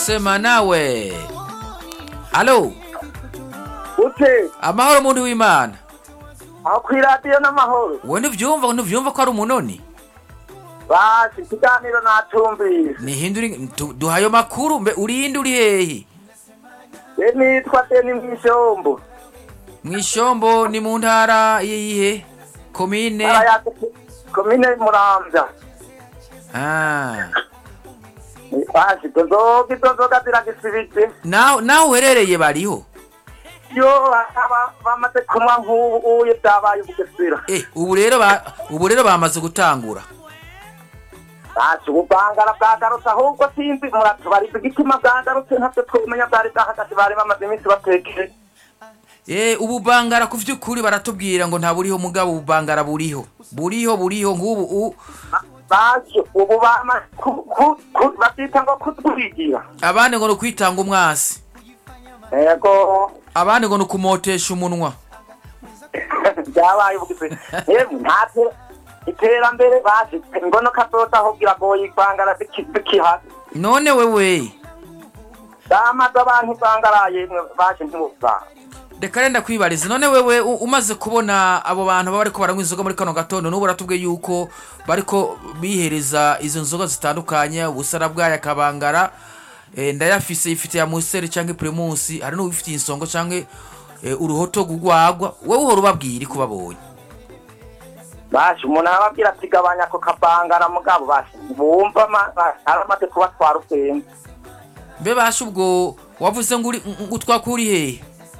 sema nawe alo ute amahoro muntu w'imana aho ku iradiyo n'amahoro wowe ntuvyumva ntuvyumva ko ari umunoni basi ikiganiro natumvise nihindura tu- duha ayo makuru mbe urinde uri hehe ye nitwa deni mw'ishombo mw'ishombo ni mu ntara yihe komine arayate komine muramvya Ah. basi izo nzoga izo nzoga ziragisibije naho naho uherereye bariho yo aba bamaze kunywa nk'ubu uye byabaye ubugesera eh ubu rero ba ubu rero bamaze gutangura basi ubuvangara bwagarutse ahubwo sinzi muratubariza igitima bwagarutse ntabyo twumenya bwari bwahagaze bari bamaze iminsi batekeye eh ubu bangara ku vy'ukuri baratubwira ngo nta buriho mugabo ubu bangara buriho buriho buriho nk'ubu u- basi ubu bama ku- ku- ku- babyita ngo kutwigira abandi ngo ni ukwitanga umwasi yego abandi ngo ni ukumotesha umunwa byabaye ubugize yemwe nta te- iterambere basi ngono kazoza ahubwira ngo yivangara bikihari none wewe damaze abantu ivangara yemwe baje ntimuvanga reka renda kwibariza none wewe u- umaze kubona abo bantu baba bariko baranywa inzoga muri kano gatondo n'ubu baratubwiye yuko bariko bihereza izo nzoga zitandukanye ubusara bwayo akabangara eh, ndayafise ifite ya museri canke primusi hari n'uwifitiye insongo canke eh, uruhoto rugwagwa wowe uhora ubabwira ko babonye basi umuntu arababwira ati gabanya ako kabangara mugabo basi bumva ma- basi aramaze kubatwara ubwenge mbe basha ubwo wavuze ngo uri- ngo twakuri hehe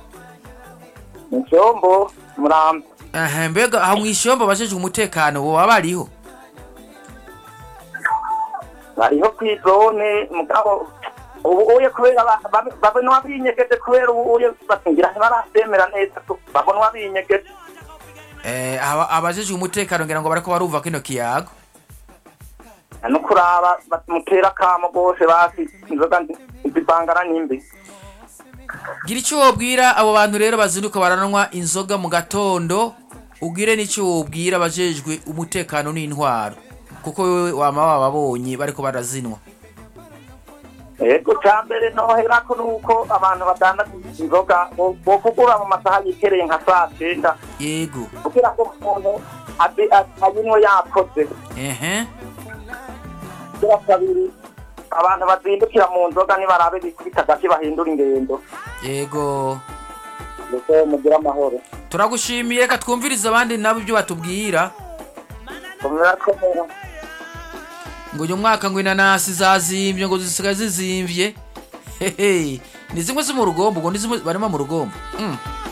icyombo murambi Aha, mbega aho mw'ishombo bajejwe umutekano boba bariho bariho kw'izone mugabo ubu uye kubera ba- ba- babona binyegeje kubera ubu uye batingira ntibarabyemera neza ko babona binyegeje Eh, aba- abajejwe umutekano ngira ngo bariko barumva kino kiyago no kuraba bamutera akamo rwose basi inzoga zivangara n'imbi gira icyo wobwira abo bantu rero bazinduka baranwa inzoga mu gatondo ugire n'icyo wobwira abajejwe umutekano n'intwaro kuko wewe wama wababonye bariko barazinwa yego cya mbere noherako nuko abantu badandaza inzoga bo- bokugura mu masaha yikereye nka saa cyenda yego kugira ngo umuntu abe- a- ayinywe yakoze ehe kugira kabiri abantu bazindukira mu nzoga nibarabe bikubita agati bahindura ingendo yego ndetse mugire amahoro turagushimiye reka twumvirize abandi nabo ibyo batubwira komera komera ngo uyu mwaka ngo inanasi zazimvye ngo zisigaye zizimvye hehe ni zimwe zo mu rugombo ngo ni zimwe barimo mu rugombo mm.